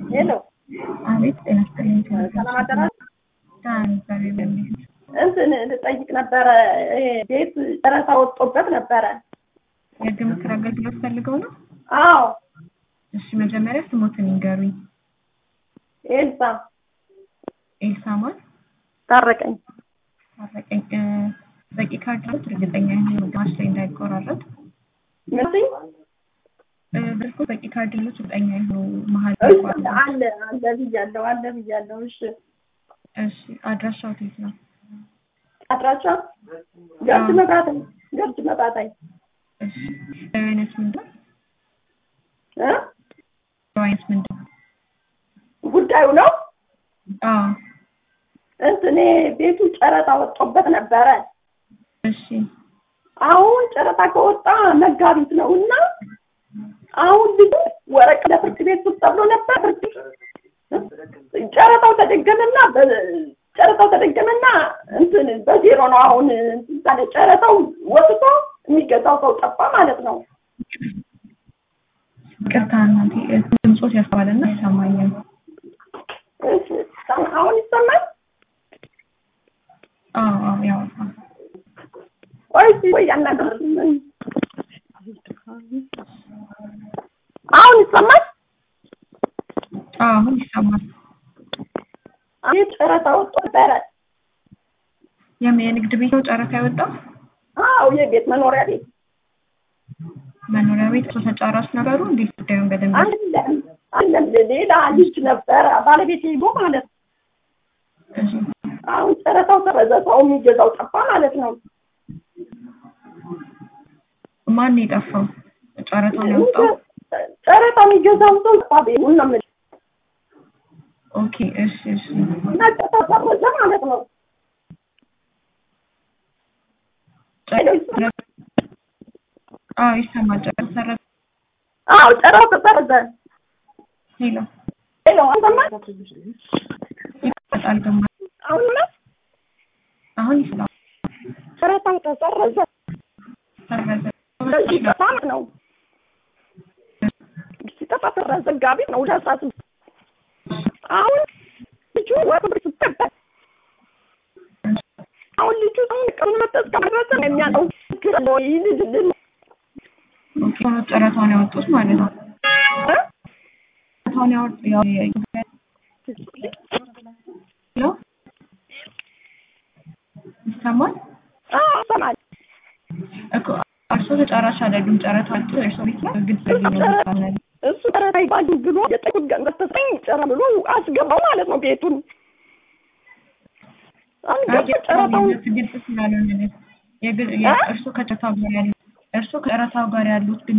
ሄሎ አቤት ጤና ይስጥልኝ። ሰላም አደራችሁ። ዛሬ በሚል እንትን ልጠይቅ ነበረ ይሄ ቤት ጨረታ ወጥቶበት ነበረ። የህግ ምክር አገልግሎት ፈልገው ነው? አዎ እሺ መጀመሪያ ስሞትን ይንገሩኝ። ኤልሳ ኤልሳ ማን? ታረቀኝ። ታረቀኝ። እ፣ በቂ ካርድ አሉት? እርግጠኛ የሆኑ ግማሽ ላይ እንዳይቆራረጥ ምንድን እ፣ በልኩ በቂ ካርድ አሉት? እርግጠኛ የሆኑ መሀል እሺ፣ እንዳይቆራረጥ። አለ አለ ብያለሁ አለ ብያለሁ። እሺ እሺ አድራሻው የት ነው? አድራሻ ገርጅ መጣጣይ ገርጅ መጣጣይ እሺ አይነት ምንድን ነው? እ አይነት ምንድን ነው? ጉዳዩ ነው አዎ እንትን ይሄ ቤቱ ጨረታ ወጥቶበት ነበረ። እሺ አሁን ጨረታ ከወጣ መጋቢት ነው እና አሁን ልጁ ወረቀት ለፍርድ ቤት ውስጥ ተብሎ ነበር። ፍርድ ቤት ጨረታው ተደገመና በ- ጨረታው ተደገመና እንትን በዜሮ ነው አሁን እንትን ታለ ጨረታው ወጥቶ የሚገዛው ሰው ጠፋ ማለት ነው። ቅርታ እናቴ እ፣ ድምፆት ያስተዋልና ይሰማኛል። እሺ፣ አሁን ይሰማል? አዎ አዎ ያወጣል። ቆይ እስኪ ቆይ ያናገር አሁን ይሰማል? አዎ አሁን ይሰማል። ይህ ጨረታ ወጥቶ ነበረ። የም- የንግድ ቤት ነው ጨረታ ያወጣው? አዎ የቤት መኖሪያ ቤት መኖሪያ ቤት እሱ ተጫራች ነበሩ። እንዴት ጉዳዩን በደንብ አይደለም አይደለም፣ ሌላ ልጅ ነበረ ባለቤት ሄዶ ማለት ነው። እሺ፣ አሁን ጨረታው ተበዛ፣ ሰው የሚገዛው ጠፋ ማለት ነው። ማን ነው የጠፋው? ጨረታውን ያወጣው? ጨረታ የሚገዛው ሰው ጠፋ። ቤቱን ነው የምልህ። ኦኬ እሺ እሺ እና ጨረታው ተበዛ ማለት ነው። ጨረ- አዎ ይሰማል። ጨረታ ሰረዘ። አዎ ጨረታው ተበዛ። ሄሎ ሄሎ አንተማ ይመጣል ግማ አሁን ነው አሁን ይስማ ጨረታው ተሰረዘ። ሰረዘ። ስለዚህ ጠፋ ማለት ነው። ሲጠፋ ሰረዘ። ዘጋቢ ነው ወደ አስራ ስምንት አሁን ልጁ ወደ ብር ስትቀበል አሁን ልጁ አሁን ቀኑን መጠጥ ከመድረሰ ነው የሚያለው ችግር ነው ይልልልን ኦኬ ሆኖ ጨረታውን ያወጡት ማለት ነው። እ? ጨረታውን ያወጡ ያው የ- ሄሎ ይሰማል አዎ ይሰማል። እኮ እርሶ ተጫራች አይደሉም። ጨረታ አውጥቶ እርሶ ቤት ላይ ግልጽ እሱ ነው ጨረ- ይባላል። እሱ ጨረታ ይባል ብሎ የጠቁት ገንዘብ ተሰጠኝ ጨረ ብሎ አስገባው ማለት ነው ቤቱን አሁን ገባ ጨረታውን ግልጽ ስላልሆነ ነው። የግል- የ- እርሶ ከጨረታው ጋር ያሉት እርሶ ከጨረታው ጋር ያሉት